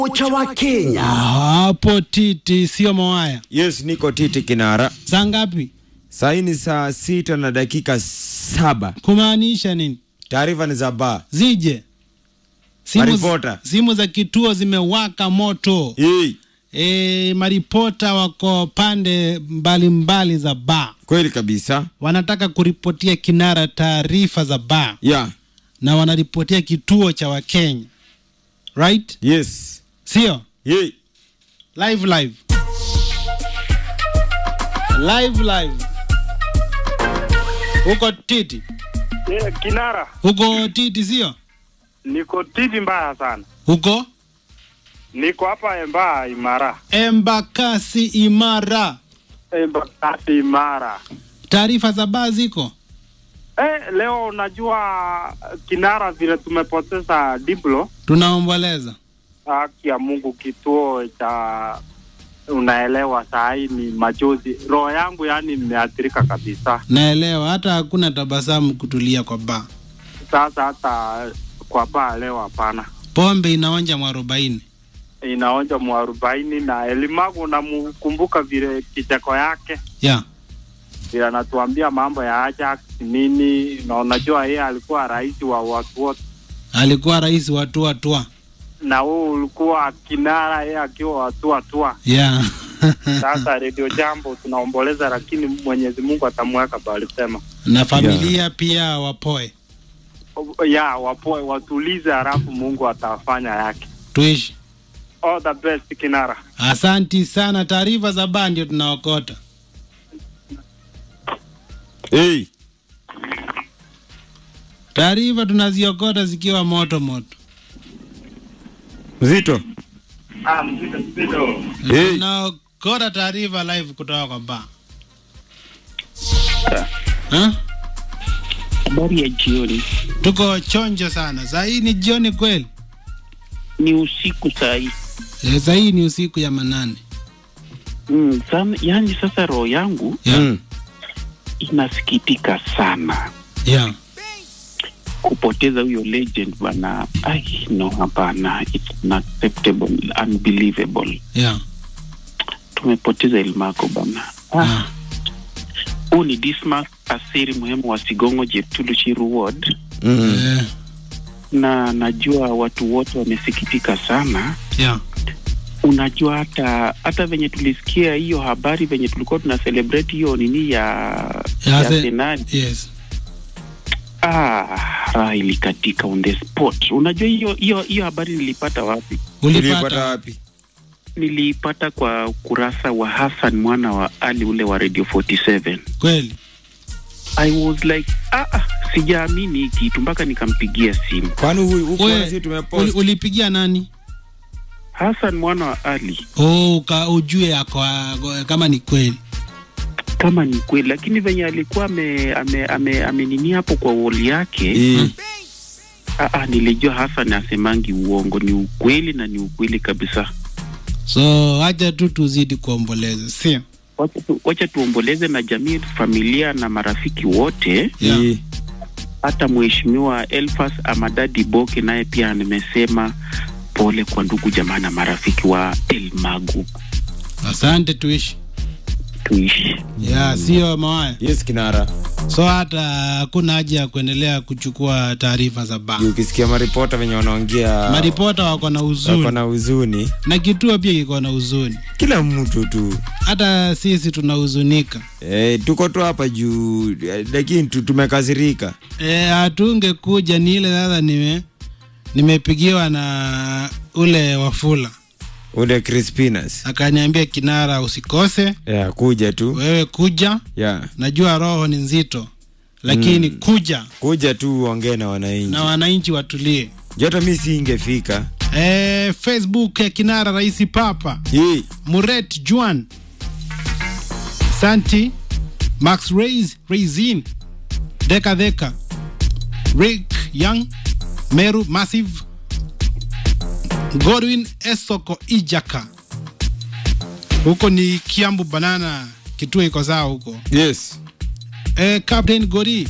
cha Wakenya. hapo titi sio mawaya Yes, niko titi kinara. saa ngapi Saa ni saa sita na dakika saba. kumaanisha nini Taarifa ni za baa. zije simu, Maripota. simu za kituo zimewaka moto Hii e, maripota wako pande mbalimbali mbali za baa kweli kabisa. wanataka kuripotia kinara taarifa za baa Yeah. na wanaripotia kituo cha wakenya right Yes. sio Hii live live live live huko titi Eh, Kinara, huko titi sio niko titi mbaya sana. huko Niko hapa Embaa Imara, embakasi imara Embakasi Imara. taarifa za baa ziko Eh, leo unajua Kinara, vile tumepoteza Diblo, tunaomboleza haki ya Mungu, kituo cha unaelewa, saa hii ni machozi. Roho yangu yani imeathirika kabisa. naelewa hata hakuna tabasamu kutulia kwa baa Sasa hata kwa baa leo hapana, pombe inaonja mwarobaini inaonja mwarobaini na Elimagu, namkumbuka vile kicheko yake ya vile anatuambia mambo ya Ajax nini, na unajua yeye alikuwa rais wa watu wote, alikuwa rais wa tua tua na huu ulikuwa kinara, yeye akiwa watua tua. ya Sasa redio jambo tunaomboleza, lakini Mwenyezi Mungu atamweka palisema na familia pia wapoe ya wapoe watulize, halafu Mungu atafanya yake. tuishi All the best kinara. asanti sana taarifa za baa ndio tunaokota hii taarifa zikiwa moto moto mzito. Hey. tunaokota taarifa live kutoka kwa baa Ha? Habari ya jioni, tuko chonjo sana saa hii ni jioni kweli ni usiku saa hii e, saa hii ni usiku ya manane mm, sana, yani sasa roho yangu ya Mm. inasikitika sana ya kupoteza huyo legend bana. Ai, no, hapana, it's not acceptable, unbelievable. ya Tumepoteza Elmako bana. ya. Ah, huu ni Dismas Asiri muhimu wa Sigongo Jeptulu Chiru Ward, Mm. Eh, na najua watu wote wamesikitika sana. ya Unajua hata hata venye tulisikia hiyo habari venye tulikuwa tuna celebrate hiyo nini ya Ya ya se- Arsenal yes Ah, raha ilikatika on the spot. Unajua hiyo hiyo hiyo habari nilipata wapi? Ulipata ulipata wapi? Niliipata kwa ukurasa wa Hassan mwana wa Ali ule wa Radio 47. kweli I was like ah, ah sijaamini hii kitu mpaka nikampigia simu. Kwani huyu huko We, sisi uli, tumepost. ulipigia nani Hassan mwana wa Ali oh, uka, ujue ako kama ni kweli kama ni kweli, lakini venye alikuwa ame ame ame, amenini hapo kwa woli yake Hii. ah, ah, nilijua Hassan asemangi uongo, ni ukweli na ni ukweli kabisa. so hacha tu tuzidi kuomboleza sio Wacha tu- Wacha tuomboleze na jamii, familia na marafiki wote. Yeah. Hii. hata mheshimiwa Elfas Amadadi Boke naye pia nimesema pole kwa ndugu jamaa na marafiki wa Elmagu, asante tuishi tuishi. ya sio mawaya Yes, kinara. so hata hakuna haja ya kuendelea kuchukua taarifa za baa Ukisikia maripota venye wanaongea maripota wako na wako huzuni na huzuni, na kituo pia kiko na huzuni kila mtu tu hata sisi tunahuzunika e, tuko tu hapa juu, eh, lakini tu- tumekasirika. e, hatungekuja ni ile sasa nime nimepigiwa na ule wafula Ule Crispinas akaniambia kinara usikose ya kuja tu wewe kuja ya najua roho ni nzito lakini mm. kuja kuja tu uongee na wananchi. na wananchi watulie Joto mi si ingefika e, facebook ya kinara raisi papa hii muret juan santi max rais raisin deka deka rick young meru massive godwin esoko ijaka huko ni kiambu banana kituo iko sawa huko yes eh, captain gori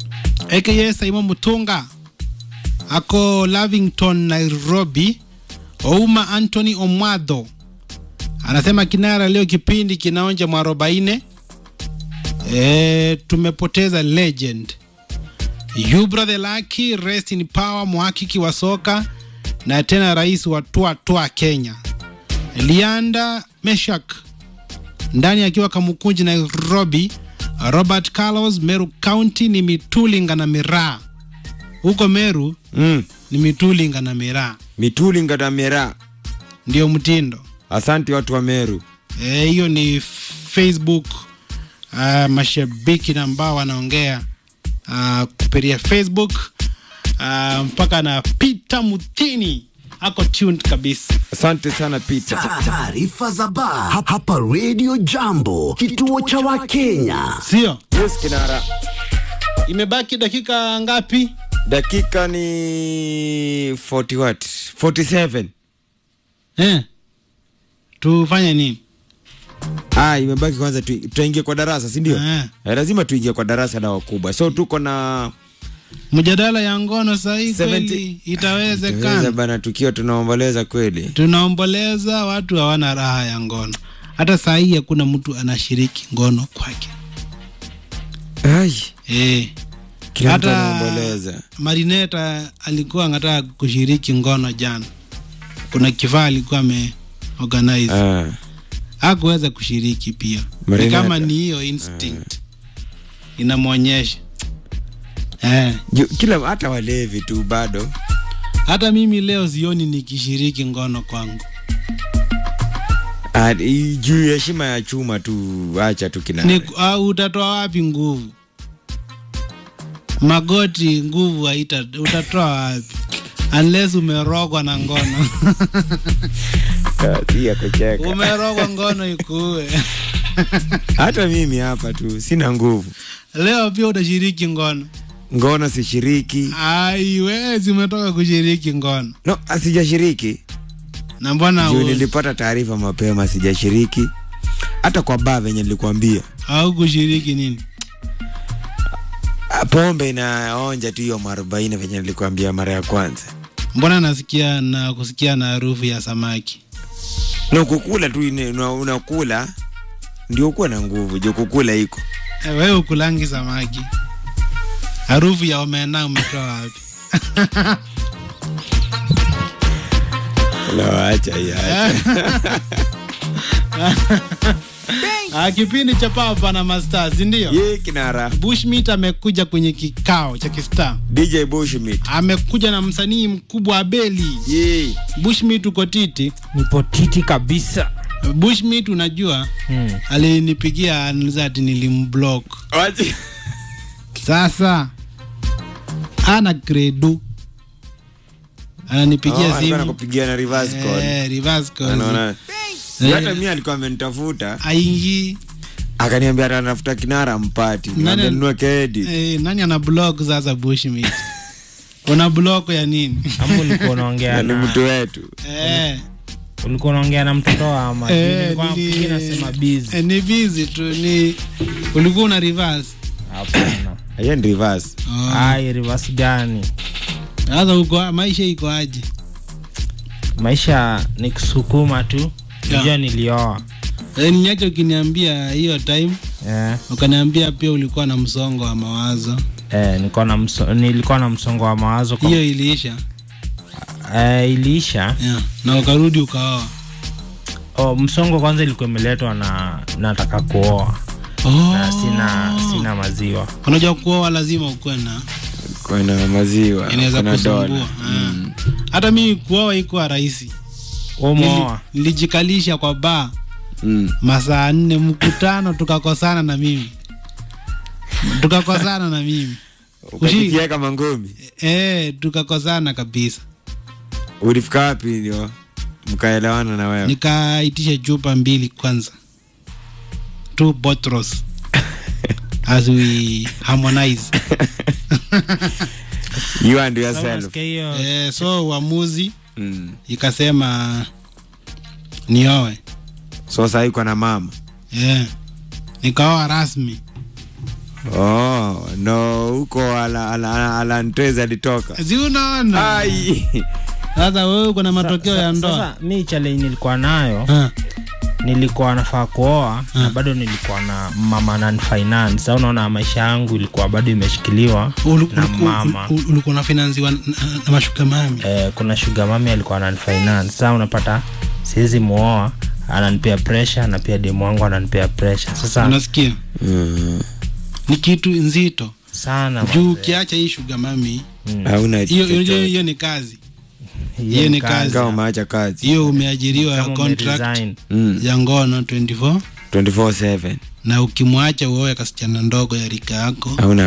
aka simon mutunga ako lavington nairobi Ouma Anthony Omwadho anasema Kinara, leo kipindi kinaonja mwarobaine. E, tumepoteza legend Yubra the Lucky, rest in power, mhakiki wa soka na tena rais wa Tua Tua Kenya. Lianda Meshak ndani akiwa Kamukunji Nairobi. Robert Carlos, Meru County ni Mitulinga na Miraa. Huko Meru mm. ni Mitulinga na Miraa, mituli ngatamera ndio mtindo. asante watu wa meru Eh, hiyo ni Facebook uh, mashabiki na ambao wanaongea uh, kupitia Facebook uh, mpaka na Peter Mutini ako tuned kabisa. asante sana peter Ta- Taarifa za baa hapa- hapa Radio Jambo, kituo cha Wakenya. Sio, yes kinara imebaki dakika ngapi? dakika ni 40 what 47 Eh, tufanye nini? ah imebaki kwanza tu- tutaingia kwa darasa si ndio Eh. eh, lazima tuingie kwa darasa la wakubwa so tuko na Mjadala ya ngono sahii 70 kweli Tuweza itawezekana? bana tukiwa tunaomboleza kweli Tunaomboleza, watu hawana raha ya ngono. Hata saa hii hakuna mtu anashiriki ngono kwake. ai Eh. kila mtu Hata anaomboleza Marineta alikuwa anataka kushiriki ngono jana, kuna kifaa alikuwa ame organize ah. hakuweza kushiriki pia. Ni Marineta. kama ni hiyo instinct inamwonyesha eh. Ju- kila hata walevi tu bado Hata mimi leo sioni nikishiriki ngono kwangu. Ah, i- juu ya heshima ya chuma tu acha tu kina Ni, au utatoa wapi nguvu? Magoti nguvu haita, utatoa wapi? Unless umerogwa na ngono. si ya kucheka umerogwa ngono ikuue. hata mimi hapa tu sina nguvu Leo pia utashiriki ngono. ngono sishiriki Aiwezi, umetoka kushiriki ngono no asijashiriki na mbona juu u- nilipata taarifa mapema sijashiriki hata kwa baa venye nilikwambia au kushiriki nini? Ah, pombe inaonja tu hiyo mwarobaini venye nilikwambia mara ya kwanza Mbona nasikia na kusikia na harufu ya samaki? na kukula tu ine- una- unakula ndio ukuwa na nguvu juu kukula iko Eh, Wewe ukulangi samaki, harufu ya omena umetoa wapi? acha Ah, kipindi cha Papa na Masters ndio. ye kinara Bushmeat amekuja kwenye kikao cha kistaa, dj bushmit amekuja na msanii mkubwa Abeli. ye Bushmeat uko titi. nipo titi kabisa Bushmeat unajua, hmm. alinipigia aniuliza ati nilimblock. Wachi- Sasa ana credo, ananipigia Oh, alikuwa simu anakupigia na reverse call. eh, reverse call. Anaona- Eh. hata mi alikuwa amenitafuta aingi akaniambia atanafuta kinara mpati Nani- nunua kedi eh, nani ana block sasa Bushmeat? una block ya nini? ama ulikuwa unaongea ni na mtu wetu eh, ulikuwa unaongea na mtoto wa ama eh, nilikuwa nili- nafikiri nasema busy eh, ni busy tu ni ulikuwa una reverse hapana hiyo ni reverse Oh. ai reverse gani sasa uko maisha iko aje? maisha ni kusukuma tu Yeah. nijua nilioa Eh, niache ukiniambia hiyo time eh, ukaniambia pia ulikuwa na msongo wa mawazo, eh, nilikuwa na mso, nilikuwa na msongo wa mawazo kwa, hiyo iliisha eh, iliisha yeah. na ukarudi ukaoa. oh, msongo kwanza ilikuwa imeletwa na nataka kuoa Oh. na sina sina maziwa Unajua kuoa lazima ukuwe na kuna maziwa inaweza kuna kusumbua. dola Ah. Hata mimi kuoa ikuwa rahisi. umeoa Nili- Nilijikalisha kwa baa Mm. masaa nne mkutano, tukakosana na mimi tukakosana na mimi ukajitia kama ngumi eh, tukakosana kabisa. ulifika wapi ndio mkaelewana na wewe Nikaitisha chupa mbili kwanza, two bottles as we harmonize you and Sasa yourself unasikia hiyo eh, so uamuzi mm. ikasema nioe so sahii uko na mama eh, nikaoa rasmi. oh no huko ala, ala, ala, ala Ntweza alitoka Si unaona ai Sasa wewe uko na matokeo ya ndoa. Sasa mi challenge nilikuwa nayo Ah, nilikuwa nafaa kuoa na bado nilikuwa na mama nan finance. Sasa unaona maisha yangu ilikuwa bado imeshikiliwa ulu- na uliku- mama. ulu- ulikuwa unafinanziwa na, na mashuka mami. Eh, kuna sugar mami alikuwa nan finance. Sasa unapata siwezi muoa, ananipea pressure na pia demu wangu ananipea pressure. Sasa Unasikia? Mm. Ni kitu nzito. sana Juu mazee. ukiacha hii shuga mami, Hauna hiyo hiyo chochote. hiyo ni kazi. Hiyo hiyo ni ni kazi. kazi. Kama umeacha kazi. Hiyo umeajiriwa Kama contract umeresign. Mm. ya ngono 24 24/7. na ukimwacha uoe kasichana ndogo ya rika yako Hauna